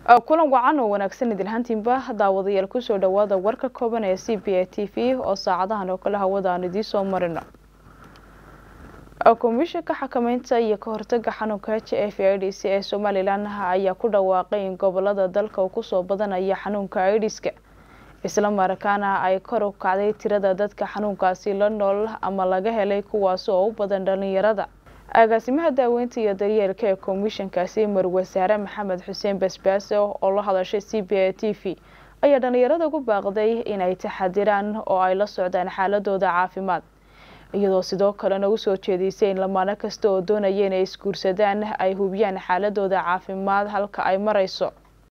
kulan wacan oo wanaagsan idilhaantiinba daawadayaal kusoo dhawaada warka kooban ee c b a t v oo saacadahan oo kale hawada aan idiin soo marino komishanka xakameynta iyo ka hortaga xanuunka h f ids ee somalilan ayaa ku dhawaaqay in gobolada dalka uu kusoo badanaya xanuunka idiska isla markaana ay kor u kacday tirada dadka xanuunkaasi la nool ama laga helay kuwaasi oo u badan dhalinyarada agaasimaha daaweynta iyo daryeelka ee komishankaasi marwasaare maxamed xuseen basbaaso oo la hadashay c b a t v ayaa dhalinyarada ku baaqday inay taxadiraan oo ay la socdaan xaaladooda caafimaad iyadoo sidoo kalena usoo jeedisay in lamaano kasta oo doonaya inay isguursadaan ay hubiyaan xaaladooda caafimaad halka ay marayso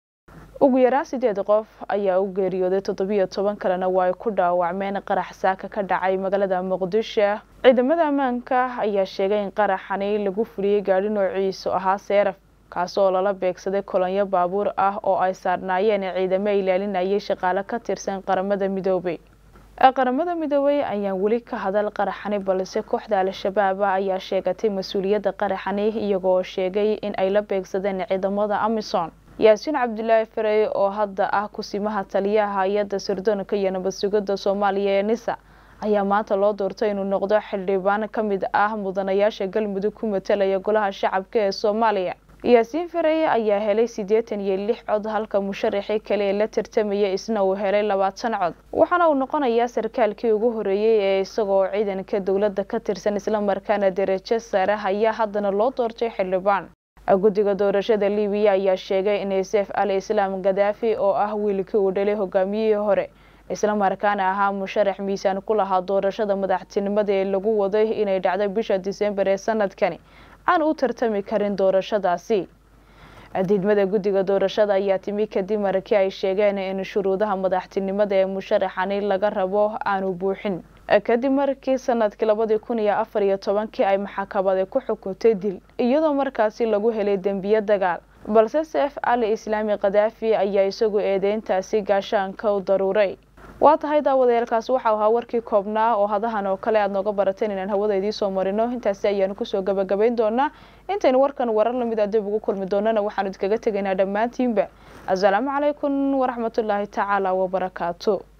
ugu yaraan sideed qof ayaa u geeriyooday toddobiyo toban kalena waa ay ku dhaawacmeen qarax saaka ka dhacay magaalada muqdisho ciidamada ammaanka ayaa sheegay in qaraxani lagu fuliyey gaadhi noociisu ahaa seeraf kaasi oo lala beegsaday kolonyo baabuur ah oo ay saarnaayeen ciidamo ilaalinayay shaqaale ka tirsan qaramada midoobay qaramada midoobay ayaan weli ka hadal qaraxani balse kooxda al-shabaab ayaa sheegatay mas-uuliyadda qaraxani iyagoo sheegay in ay la beegsadeen ciidamada amisom yaasiin cabdilaahi farey oo hadda ah kusimaha taliyaha hay-adda sirdoonka iyo nabad sugidda soomaaliya ee nisa ayaa maanta loo doortay inuu noqdo xildhibaan ka mid ah mudanayaasha galmudug ku matalaya golaha shacabka ee soomaaliya yaasiin farey ayaa helay siddeetan iyo lix cod halka musharaxii kale ee la tartamaya isna uu helay labaatan cod waxaana uu noqonayaa sarkaalkii ugu horeeyey ee isagoo ciidanka dowladda ka tirsan islamarkaana darajo sare ayaa haddana loo doortay xildhibaan guddiga doorashada libiya ayaa sheegay in seef al islaam gadaafi oo ah wiilkii uu dhalay hogaamiyihii hore islamarkaana ahaa musharax miisaan ku lahaa doorashada madaxtinimada ee lagu waday inay dhacdo bisha disembar ee sanadkani aan u tartami karin doorashadaasi diidmada guddiga doorashada ayaa timi kadib markii ay sheegeen in shuruudaha madaxtinimada ee musharaxani laga rabo aanu buuxin kadib markii sanadkii labadii kun iyo afar iyo tobankii ay maxakamada ku xukuntay dil iyadoo markaasi lagu helay dembiye dagaal balse seef ali islaami kadaafi ayaa isagu eedeyntaasi gaashaanka u daruuray waa tahay daawadayaalkaasi waxau ahaa warkii koobnaa oo hadahan oo kale aada nooga barateen inaan hawada idiin soo marino intaasi ayaanu kusoo gabagabayn doonaa intaynu warkan warar lamid a dib ugu kulmi doonana waxaanu idkaga tegaynaa dhammaantiinba assalaamu calaykum waraxmatullaahi tacaala wabarakaatu